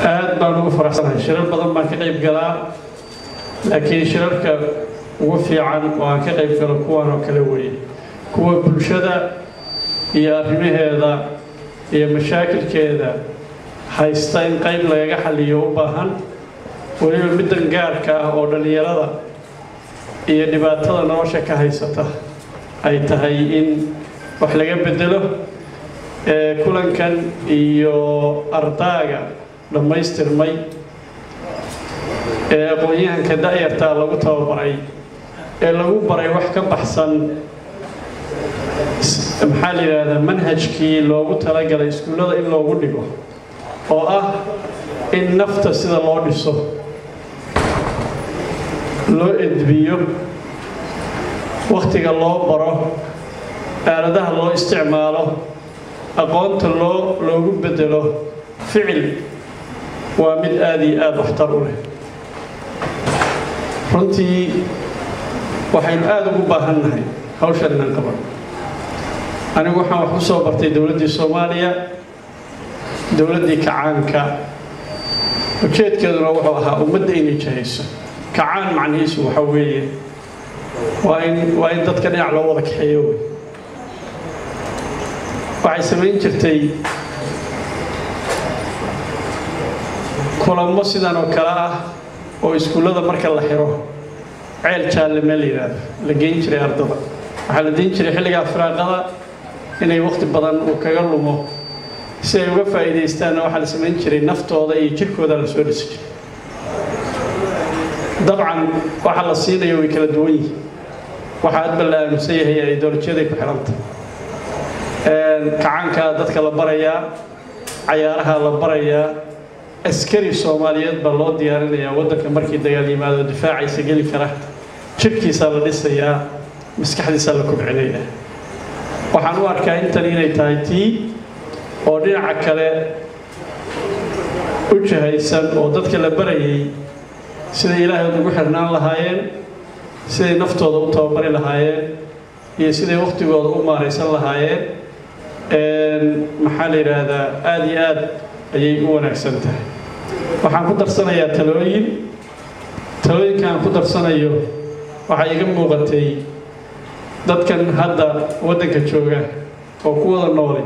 aad baan ugu faraxsanahay shirar badan baan ka qayb galaa laakiin shirarka ugu fiican oo aan ka qayb galo kuwan oo kale weeye kuwa bulshada iyo arrimaheeda iyo mashaakilkeeda haysta in qayb lagaga xaliyo u baahan weliba middan gaarka ah oo dhallinyarada iyo dhibaatada nolosha ka haysata ay tahay in wax laga bedelo kulankan iyo ardaaga dhammaystirmay ee aqoon-yahanka da-yartaa lagu tababaray ee lagu baray wax ka baxsan maxaa la yidhaahdaa manhajkii loogu talagalay iskuullada in loogu dhigo oo ah in nafta sida loo dhiso loo edbiyo wakhtiga loo baro aaladaha loo isticmaalo aqoonta loo loogu bedelo ficil waa mid aada iyo aada waxtar u leh runtii waxaynu aada ugu baahan nahay hawshan inaan qaban anigu waxaan wax ku soo bartay dowladdii soomaaliya dowladdii kacaanka ujeedkeeduna wuxuu ahaa ummadda inay jahayso kacaan macnihiisu waxa weeye waa in waa in dadka dhinac loo wada kaxeeyo wey waxay samayn jirtay kulamo sidan oo kale ah oo iskuullada marka la xiro ceel jaalle meel la yidhaahdo la geyn jiray ardada waxaa la deyn jiray xilligaa firaaqada inay waqti badan uu kaga lumo si ay uga faa'iidaystaanna waxaa la samayn jiray naftooda iyo jirkooda la soo dhisi jiray dabcan waxa la siinayo way kala duwan yihiin waxa adba la aaminsan yahay ay dowlajiyaday ku xidhanta kacaankaa dadka la barayaa cayaaraha la barayaa askari soomaaliyeed baa loo diyaarinayaa waddanka markii dagaal yimaado difaacaysa geli kara jirhkiisaa la dhisayaa maskaxdiisaa la kobcinayaa waxaan u arkaa intan inay tahay tii oo dhinaca kale u jahaysan oo dadka la barayay siday ilaahay ugu xirnaan lahaayeen siday naftooda u tababari lahaayeen iyo siday wakhtigooda u maaraysan lahaayeen maxaa la yidhaahdaa aada iyo aad ayay u wanaagsan tahay waxaan ku darsanayaa talooyin talooyinkaan ku darsanayo waxaa iga muuqatay dadkan hadda waddanka jooga oo ku wada nooli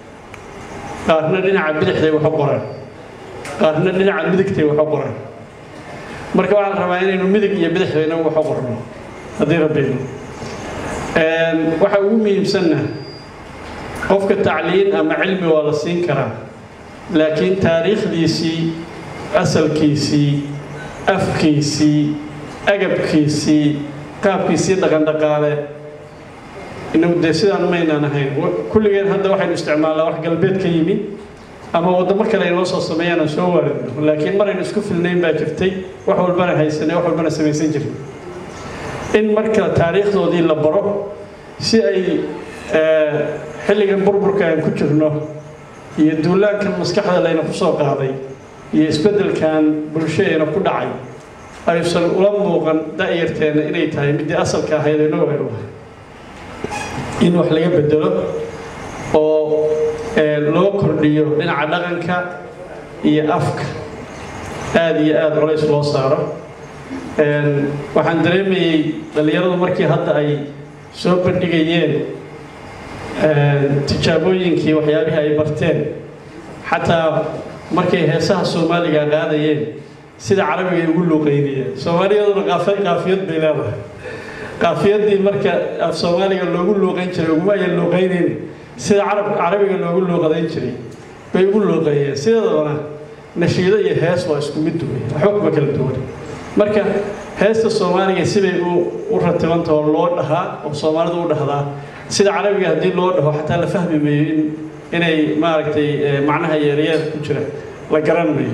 qaarna dhinaca bidixday wax u qoraan qaarna dhinaca midigtay wax u qoraan marka waxaa la rabaa inaynu midig iyo bidixda inagu wax u qorno haddii rabbiinu waxa ugu muhiimsanna qofka tacliin ama cilmi waa la siin karaa laakiin taariikhdiisii asalkiisii afkiisii agabkiisii qaabkiisii dhaqandhaqaale inagu dee sidaan maynaan ahayn kulligeen hadda waxaynu isticmaalnaa wax galbeed ka yimi ama waddamo kale ay noo soo sameeyaan aan soo waaridno laakiin maraynu isku filnayn baa jirtay wax walbana haysanay wax walbana samaysan jirin in marka taariikhdoodii la baro si ay xilligan burburka aan ku jirno iyo duulaankan maskaxda layna ku soo qaaday iyo isbeddelkan bulshadeena ku dhacay aysan ula muuqan da'yarteenna inay tahay middii asalka ahayd inagu aynu ahay in wax laga bedelo oo loo kordhiyo dhinaca dhaqanka iyo afka aada iyo aada colays loo saaro waxaan dareemayey dhallinyaradu markii hadda ay soo bandhigayeen tijaabooyinkii waxyaabihii ay barteen xataa markay heesaha soomaaliga qaadayeen sida carabiga ay ugu luuqaynayeen soomaaliyaduna qaafiyad bay leedahay qaafiyadii marka af soomaaliga loogu luuqayn jiray uguma ayan luuqaynayn sida carabiga loogu luuqadayn jiray bay ugu luuqeeyeen sideedabana nashiido iyo hees waa isku mid duway waxba kuma kala duwan marka heesta soomaaliga sibay u ratibanta oo loo dhahaa oo soomaalidu u dhahdaa sida carabiga haddii loo dhaho xataa la fahmi mayo in inay maaragtay macnaha yeerayaad ku jira la garan mayo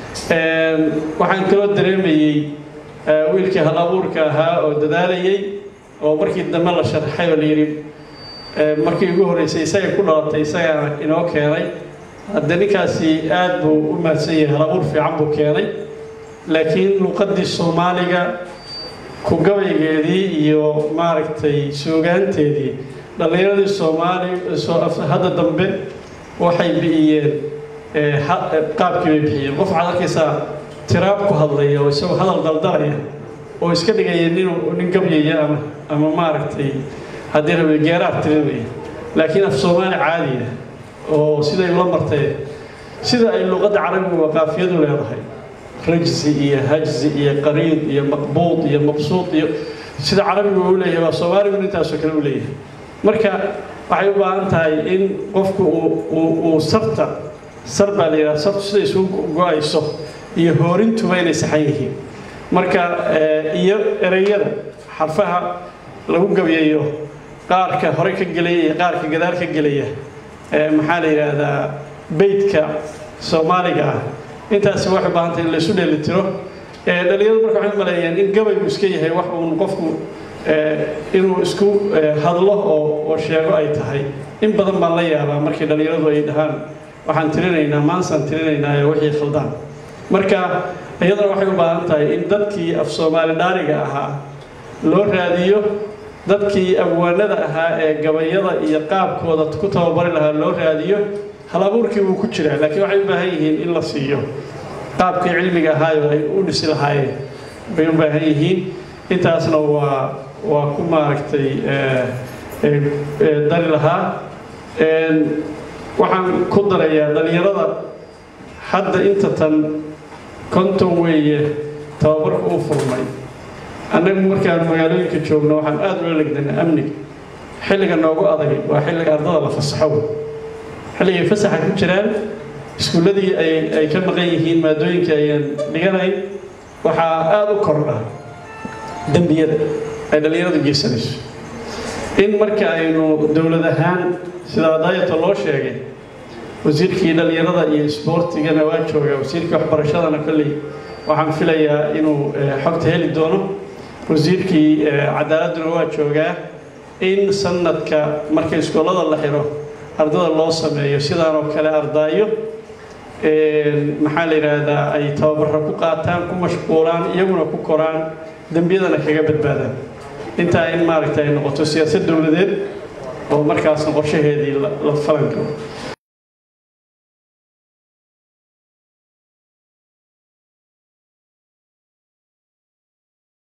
waxaan kaloo dareemayey wiilkii hal abuurka ahaa oo dadaalayey oo markii dambe la sharxay oo la yidhi markii ugu horreysay isaga ku dhalatay isagaana inoo keenay hadde ninkaasi aad buu u mahadsan yahay hal abuur fiican buu keenay laakiin luuqaddii soomaaliga ku gabaygeedii iyo maaragtay suugaanteedii dhallinyaradii soomaali hadda dambe waxay bi'iyeen qaabkii bay bixiyeen qof waxaad arkaysaa tiraab ku hadlaya oo isagoo hadal daldalaya oo iska dhigaya nin nin gabyaya ama ama maaragtay haddii rabe geeraar tirinaya laakiin af soomaali caadiya oo siday la martay sida ay luqadda carabigu waqaafiyadu leedahay rajzi iyo hajzi iyo qariid iyo maqbuud iyo mabsuud iyo sida carabigu u leeyahay waa soomaaligu intaasoo kale u leeyahay marka waxay u baahan tahay in qofku uu sarta sar baa la yidhaha sartu sida isugu go-ayso iyo hoorintuba inay saxan yihiin marka iyo ereyada xarfaha lagu gabeeyo qaarka hore ka gelaya iyo qaarka gadaal ka gelaya maxaa la yidhaahdaa beydka soomaaliga ah intaasi waxay u baahan tahay in la isu dheelitiro dhalinyaradu marka waxay maleeyeen in gabaygu iska yahay wax uun qofku inuu isku hadlo oo oo sheego ay tahay in badan baan la yaabaa markii dhalinyaradu ay dhahaan waxaan tirinaynaa maansaan tirinaynaa ee wixii khaldaan marka iyadana waxay u baahan tahay in dadkii af soomaali dhaariga ahaa loo raadiyo dadkii abwaanada ahaa ee gabayada iyo qaabkooda ku tababari lahaa loo raadiyo halabuurkii wuu ku jiraa laakiin waxay u baahan yihiin in la siiyo qaabkii cilmiga ahaayo ay u dhisi lahaayeen bay u baahan yihiin intaasna waa waa ku maaragtay dari lahaa waxaan ku darayaa dhalinyarada hadda inta tan konton weeye tababarka u furmay annagu markaan magaalooyinka joogno waxaan aada ula legdanaa amniga xilliga noogu adag waa xilliga ardada la fasaxo xilligay fasaxa ku jiraan iskuulladii ay ay ka maqan yihiin maadooyinkii ayaan dhiganayn waxaa aada u kordha dembiyada ay dhallinyaradu geysanayso in marka aynu dowlad ahaan sida daayata loo sheegay wasiirkii dhallinyarada iyo isboortigana waa joogaa wasiirkii waxbarashadana kolley waxaan filayaa inuu xogta heli doono wasiirkii cadaaladduna waa joogaa in sanadka marka iskoolada la xiro ardada loo sameeyo sidaan oo kale ardaayo maxaa la yidhaahdaa ay tababaro ku qaataan ku mashquulaan iyaguna ku koraan dembiyadana kaga badbaadaan intaa in maaragta ay noqoto siyaasad dowladeed oo markaasna qorshaheedii la falan galo